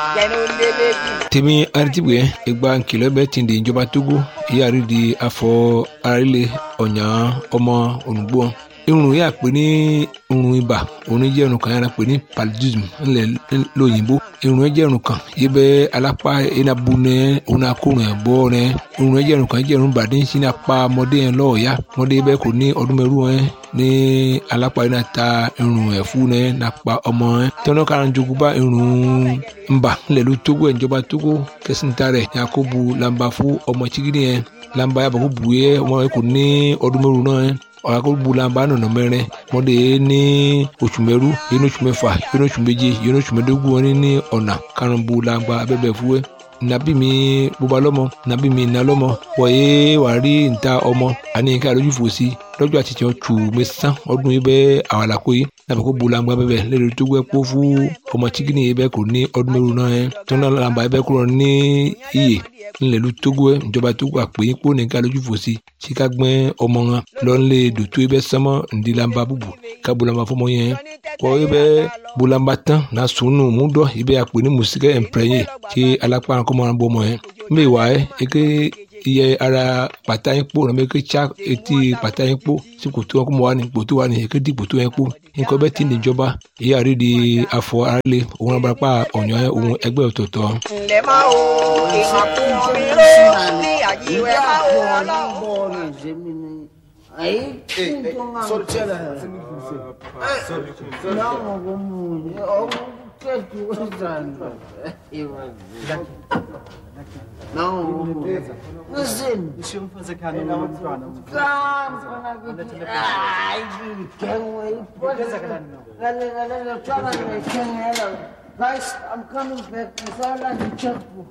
tèmi aritibue egba nkìlọ̀ bẹ ti di ìjọba togo ìyáàrí di afọ arílẹ̀ ọ̀nyà ọmọ ònùgbò irun yà pé ní irun ibà òun jẹ́ irun kan yàrá pé ní paludism ńlẹ̀ lóyìnbó irun jẹ́ irun kan yìí bẹ́ alápá enabu nẹ òun akórun ẹ̀ bọ́ nẹ irun jẹ́ irun kan jẹ́ irun bàdé ń sin apá ọmọdé yẹn lọ́ọ̀yà ọmọdé bẹ́ẹ̀ kò ní ọdún mẹ́rù ẹ̀ ní alápá yẹn ta irun ẹ̀ fún nẹ nàpa ọmọ ẹ̀ tọ́nà kára jogun bá irun ńbà ńlẹ̀ ló tógó ẹ̀ ìjọba tógó kẹsìntà rẹ̀ yakubu lamba fún ọmọ chigidi yẹn lamba yàbọ̀ kó bu yẹ ọmọ yẹn kò ní ọdún mẹ́rù náà ẹ̀ ọ̀làkọ̀gbọ̀làmbà nọ̀nà mẹ́rin mọ́dé ní oṣù mẹ́rú yẹn oṣù mẹ́fà yẹn oṣù méje yẹn oṣù mẹ́dógún wọn ní ọ̀nà karùnbọ̀làmbà abẹ́bẹ̀ fúwẹ́ nàbí mi bóba lọ́mọ nàbí mi nà lọ́mọ wọ̀nyé wàá rí níta ọmọ àní ká lójú fò sí lọ́jọ́ àtijọ́ tù mí sán ọdún yìí bẹ́ẹ̀ àwàlàkó yìí nàbẹ̀ kó bolangba bẹ́ẹ̀ lẹ́nu tó gbẹ́ kó fún ọmọ tíkìnì yìí bẹ́ẹ̀ kò ní ọdún mẹ́rin náà yẹn tó náà làǹbà yìí bẹ́ẹ̀ kúrò ní iyè ńlẹ̀lú tógó ẹ̀ ìjọba tógó àpè yín kó ní ká lójú fò sí sí ká gbẹ́ ọmọ wọn lọ́nlẹ̀ dòtó yìí bẹ́ẹ̀ sánmọ́ ǹdí làǹbà bùbù ká bolangba fọmọ yẹn kọ́ yìí bẹ́ẹ̀ bolangba tán náà sùnù mú dọ́ yìí bẹ́ẹ̀ àpè ní mùsíkẹ́ ẹ̀ǹpẹ̀rẹ̀yìn kí alápá kọ́mọ́ iye ara pàtà yín kpó nàbẹ ké tsa etí pàtà yín kpó sí kòtò wọn kó mọ wá ní kòtò wá ní ké di kòtò yẹn kpó nǹkan bẹ́ẹ̀ ti níjọba èyí àrí di afọ aráàlẹ òun abúlé pa ọ̀nyọ́ òun ẹgbẹ́ ọ̀tọ̀ọ̀tọ̀. ǹlẹ́ máa wo ìhàn fún mi ló ní àjíwẹ́ máa wo ọlọ́run. Aí, sortela. Não, como eu que tu usando. Não, não sei. Deixa eu fazer carinho no plano. Ai, quem aí? Pode ser. Galera, galera, chama me quem ela. Guys, I'm coming back. It's all like a checkbook.